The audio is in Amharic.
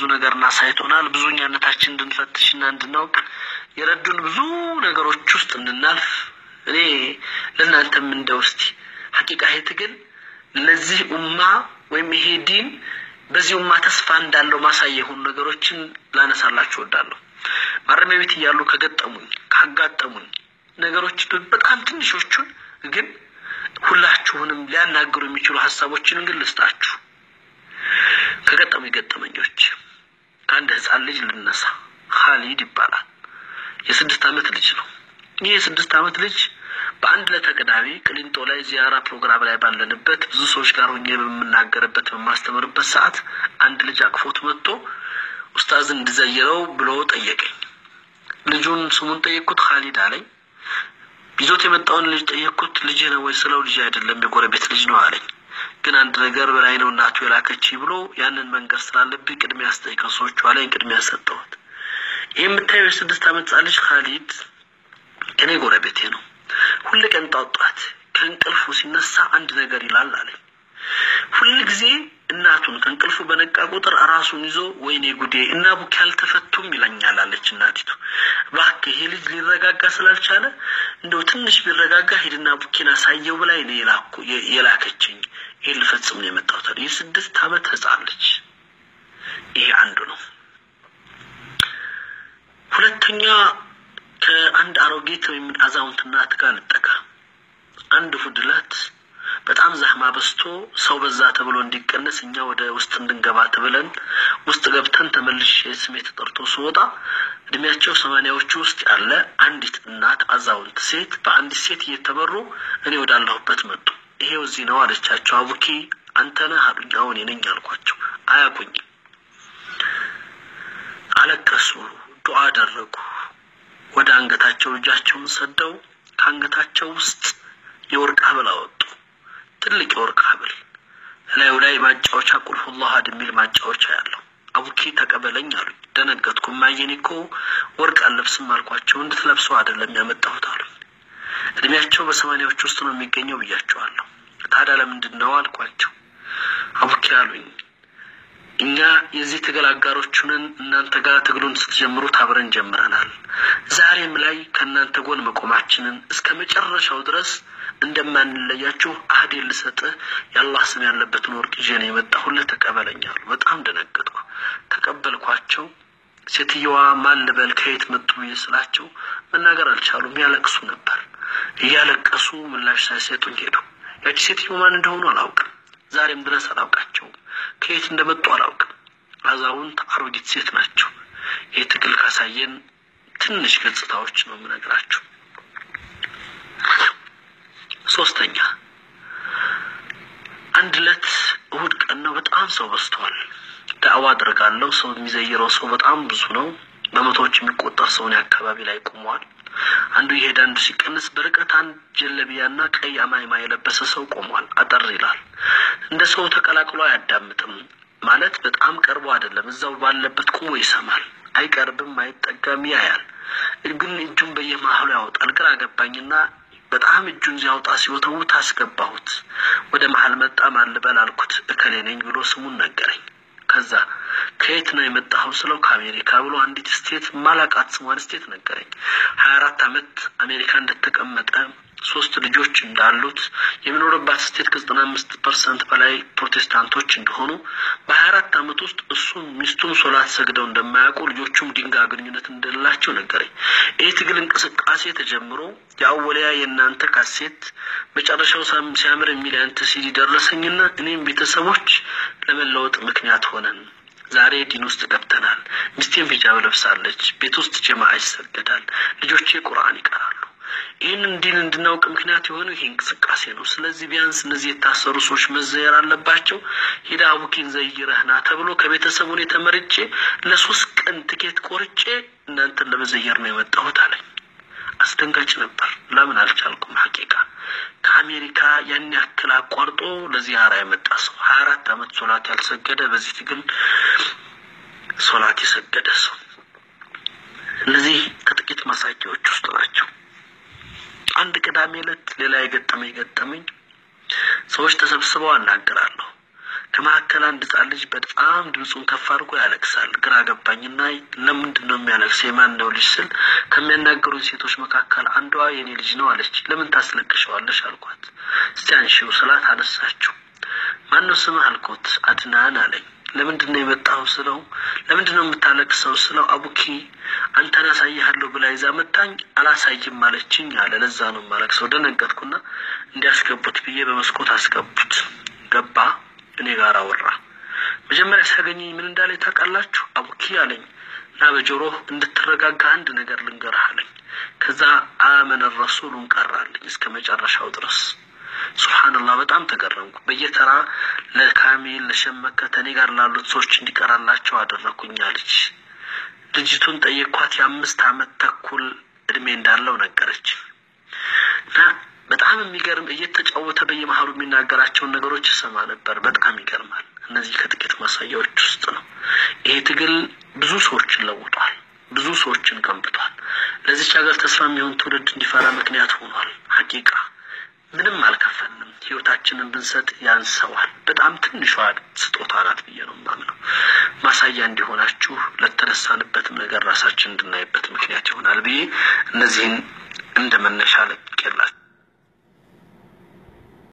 ብዙ ነገር እናሳይቶናል። ብዙ እኛነታችን እንድንፈትሽና እንድናውቅ የረዱን ብዙ ነገሮች ውስጥ እንድናልፍ እኔ ለእናንተም እንደ ውስቲ ሀቂቃ ይሄ ትግል ለዚህ ኡማ ወይም ይሄ ዲን በዚህ ኡማ ተስፋ እንዳለው ማሳያ የሆኑ ነገሮችን ላነሳላችሁ እወዳለሁ። ማረሚያ ቤት እያሉ ከገጠሙኝ ካጋጠሙኝ ነገሮች በጣም ትንሾቹን ግን ሁላችሁንም ሊያናግሩ የሚችሉ ሀሳቦችን ግን ልስጣችሁ። ከገጠሙ ገጠመኞች ከአንድ ህፃን ልጅ ልነሳ። ካሊድ ይባላል። የስድስት ዓመት ልጅ ነው። ይህ የስድስት ዓመት ልጅ በአንድ ለተቀዳሚ ቅሊንጦ ላይ ዚያራ ፕሮግራም ላይ ባለንበት ብዙ ሰዎች ጋር ሆኜ በምናገርበት በማስተምርበት ሰዓት አንድ ልጅ አቅፎት መጥቶ ኡስታዝ እንድዘይረው ብሎ ጠየቀኝ። ልጁን ስሙን ጠየቅኩት። ካሊድ አለኝ። ይዞት የመጣውን ልጅ ጠየቅኩት። ልጅ ነው ወይ ስለው ልጅ አይደለም የጎረቤት ልጅ ነው አለኝ። ግን አንድ ነገር በላይ ነው እናቱ የላከች ብሎ ያንን መንገድ ስላለብኝ ቅድሚያ ያስጠይቀው ሰዎች አለኝ። ቅድሚያ ሰጠሁት። ይህ የምታየው የስድስት ዓመት ህጻን ልጅ ካሊድ እኔ ጎረቤቴ ነው። ሁል ቀን ጧጧት ከእንቅልፉ ሲነሳ አንድ ነገር ይላል አለኝ። ሁል ጊዜ እናቱን ከእንቅልፉ በነቃ ቁጥር ራሱን ይዞ ወይኔ ጉዴ እና ቡኪ አልተፈቱም ይለኛል አለች እናቲቱ። እባክህ ይሄ ልጅ ሊረጋጋ ስላልቻለ እንደው ትንሽ ቢረጋጋ ሂድና ቡኪን አሳየው ብላ እኔ የላኩ የላከችኝ ይሄን ልፈጽም ነው የመጣሁት አለ። የስድስት ዓመት ህጻን ልጅ ይሄ አንዱ ነው። ሁለተኛ ከአንድ አሮጌት ወይም አዛውንት እናት ጋር ልጠጋ። አንድ እሑድ ዕለት በጣም ዛህማ በዝቶ ሰው በዛ ተብሎ እንዲቀነስ እኛ ወደ ውስጥ እንድንገባ ተብለን ውስጥ ገብተን ተመልሼ ስሜ ተጠርቶ ስወጣ እድሜያቸው ሰማንያዎቹ ውስጥ ያለ አንዲት እናት አዛውንት ሴት በአንዲት ሴት እየተመሩ እኔ ወዳለሁበት መጡ። ይሄው እዚህ ነው አለቻቸው። አቡኪ አንተ ነህ አሉኝ። አሁን ነኝ አልኳቸው። አያውቁኝም። አለቀሱ፣ ዱዓ አደረጉ። ወደ አንገታቸው እጃቸውን ሰደው ከአንገታቸው ውስጥ የወርቅ ሀብል አወጡ። ትልቅ የወርቅ ሀብል እላዩ ላይ ማጫወቻ ቁልሁላህ አሐድ የሚል ማጫወቻ ያለው። አቡኪ ተቀበለኝ አሉኝ። ደነገጥኩ። እማዬን እኮ ወርቅ አልለብስም አልኳቸው። እንድትለብሰው አይደለም ያመጣሁት አሉኝ። እድሜያቸው በሰማንያዎች ውስጥ ነው የሚገኘው ብያቸዋለሁ። ታዲያ ለምንድን ነው አልኳቸው። አቡኪ አሉኝ እኛ የዚህ ትግል አጋሮች ሁነን እናንተ ጋር ትግሉን ስትጀምሩት አብረን ጀምረናል። ዛሬም ላይ ከእናንተ ጎን መቆማችንን እስከ መጨረሻው ድረስ እንደማንለያችሁ አህዴን ልሰጥህ የአላህ ስም ያለበትን ወርቅ ይዤ ነው የመጣሁልህ፣ ተቀበለኛሉ። በጣም ደነገጥኩ። ተቀበልኳቸው። ሴትየዋ ማን ልበል ከየት መጡ ብዬ ስላቸው መናገር አልቻሉም። ያለቅሱ ነበር። እያለቀሱ ምላሽ ሳይሰጡኝ ሄዱ። ያቺ ሴትዮ ማን እንደሆኑ አላውቅም። ዛሬም ድረስ አላውቃቸውም። ከየት እንደመጡ አላውቅም። አዛውንት አሮጊት ሴት ናቸው። ይህ ትግል ካሳየን ትንሽ ገጽታዎች ነው የምነግራችሁ። ሶስተኛ አንድ ዕለት እሁድ ቀን ነው። በጣም ሰው በዝቷል። ዳዕዋ አድርጋለሁ። ሰው የሚዘይረው ሰው በጣም ብዙ ነው። በመቶዎች የሚቆጠር ሰውን አካባቢ ላይ ቆሟል። አንዱ ይሄድ አንዱ ሲቀንስ፣ በርቀት አንድ ጀለቢያና ቀይ አማይማ የለበሰ ሰው ቆሟል። አጠር ይላል። እንደ ሰው ተቀላቅሎ አያዳምጥም ማለት በጣም ቀርቦ አይደለም። እዛው ባለበት ቁሞ ይሰማል። አይቀርብም፣ አይጠጋም፣ ያያል። ግን እጁን በየመሀሉ ያወጣል። ግራ ገባኝና በጣም እጁን ሲያወጣ ሲወተውት አስገባሁት። ወደ መሀል መጣ። ማን ልበል አልኩት። እከሌ ነኝ ብሎ ስሙን ነገረኝ። ከዛ ከየት ነው የመጣኸው ስለው ከአሜሪካ ብሎ አንዲት ስቴት ማላቃት ስሟን ስቴት ነገረኝ። ሀያ አራት አመት አሜሪካ እንደተቀመጠ ሶስት ልጆች እንዳሉት የሚኖርባት ስቴት ከዘጠና አምስት ፐርሰንት በላይ ፕሮቴስታንቶች እንደሆኑ በሀያ አራት አመት ውስጥ እሱም ሚስቱም ሶላት ሰግደው እንደማያውቁ ልጆቹም ድንጋይ ግንኙነት እንደሌላቸው ነገረኝ። ይህ ትግል እንቅስቃሴ ተጀምሮ የአወሊያ የእናንተ ካሴት መጨረሻው ሲያምር የሚል ያንተ ሲዲ ደረሰኝና እኔም ቤተሰቦች ለመለወጥ ምክንያት ሆነን ዛሬ ዲን ውስጥ ገብተናል። ሚስቴም ሂጃብ ለብሳለች። ቤት ውስጥ ጀማዓ ይሰገዳል። ልጆቼ ቁርአን ይቀራሉ። ይህንን ዲን እንድናውቅ ምክንያት የሆነው ይሄ እንቅስቃሴ ነው። ስለዚህ ቢያንስ እነዚህ የታሰሩ ሰዎች መዘየር አለባቸው። ሂዳ አቡኪን ዘይረህና ተብሎ ከቤተሰቡ እኔ ተመርጬ ለሶስት ቀን ትኬት ቆርጬ እናንተን ለመዘየር ነው የመጣሁት አለኝ። አስደንጋጭ ነበር። ለምን አልቻልኩም? ሀቂቃ ከአሜሪካ ያን ያክል አቋርጦ ለዚያራ የመጣ ሰው ሀያ አራት አመት ሶላት ያልሰገደ በዚህ ትግል ሶላት የሰገደ ሰው እነዚህ ከጥቂት ማሳያዎች ውስጥ ናቸው። አንድ ቅዳሜ ዕለት ሌላ የገጠመኝ ገጠመኝ ሰዎች ተሰብስበው አናገራለሁ። ከመካከል አንድ ሕፃን ልጅ በጣም ድምፁን ከፍ አድርጎ ያለቅሳል። ግራ ገባኝና ለምንድን ነው የሚያለቅስ የማን ነው ልጅ ስል ከሚያናገሩኝ ሴቶች መካከል አንዷ የኔ ልጅ ነው አለች። ለምን ታስለቅሸዋለሽ አልኳት። እስቲ አንሺው ስላት አነሳችው። ማን ነው ስምህ አልኩት። አድናን አለኝ። ለምንድን ነው የመጣው ስለው ለምንድን ነው የምታለቅሰው ስለው አቡኪ አንተን አሳይሃለሁ ብላ ይዛ መታኝ አላሳይም አለችኝ አለ። ለዛ ነው የማለቅሰው። ደነገጥኩና እንዲያስገቡት ብዬ በመስኮት አስገቡት። ገባ እኔ ጋር አወራ። መጀመሪያ ሲያገኘኝ ምን እንዳለኝ ታውቃላችሁ? አቡኪ አለኝ እና በጆሮህ እንድትረጋጋ አንድ ነገር ልንገርህ አለኝ። ከዛ አመነ ረሱሉን ቀራልኝ እስከ መጨረሻው ድረስ። ሱብሓነላህ በጣም ተገረምኩ። በየተራ ለካሚል ለሸመከተ እኔ ጋር ላሉት ሰዎች እንዲቀራላቸው አደረኩኝ አለች። ልጅቱን ጠየኳት። የአምስት አመት ተኩል እድሜ እንዳለው ነገረች እና በጣም የሚገርም እየተጫወተ በየመሀሉ የሚናገራቸውን ነገሮች ይሰማ ነበር። በጣም ይገርማል። እነዚህ ከጥቂት ማሳያዎች ውስጥ ነው። ይሄ ትግል ብዙ ሰዎችን ለውጧል። ብዙ ሰዎችን ገንብቷል። ለዚች ሀገር ተስፋ የሚሆን ትውልድ እንዲፈራ ምክንያት ሆኗል። ሀቂቃ ምንም አልከፈልንም። ህይወታችንን ብንሰጥ ያንሰዋል። በጣም ትንሿ ስጦታ ናት ብዬ ነው የማምነው። ማሳያ እንዲሆናችሁ ለተነሳንበትም ነገር ራሳችን እንድናይበት ምክንያት ይሆናል ብዬ እነዚህን እንደ መነሻ ለቅቄላችሁ